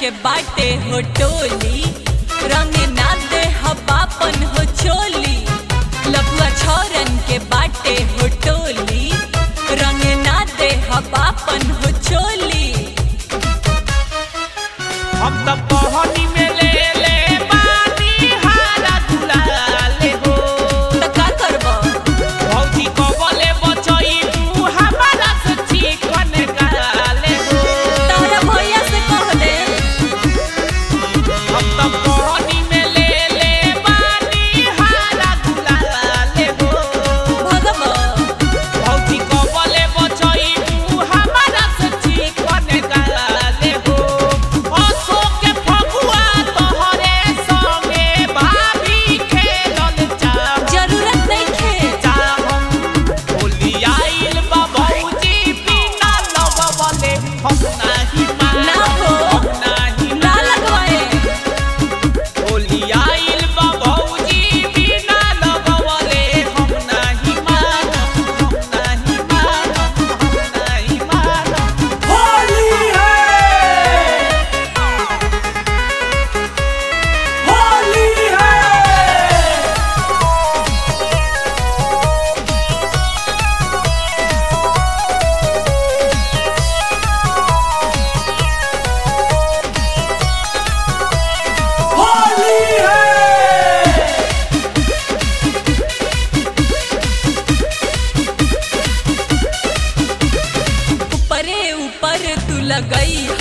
के बाटे हो टोली रंग ना दे हबापन हो चोली लपुआ छोरन के बाटे हो टोली रंग ना दे हबापन हो चोली हम त पहनी में ले ले बानी हारा दुलाले हो त का करबो भौजी कबले बचई तू हमारा से चिकन गाले हो तारा भैया से कह दे हम त पहनी में ले ले बानी हारा दुलाले हो भगबो भौजी कबले बचई तू हमारा से चिकन गाले हो अशोक के फगुआ तोहरे संगे भाभी खेलल चाह जरूरत नहीं खे ना हो ना लगवाए होली है होली है होली है ऊपरे ऊपर तू लगई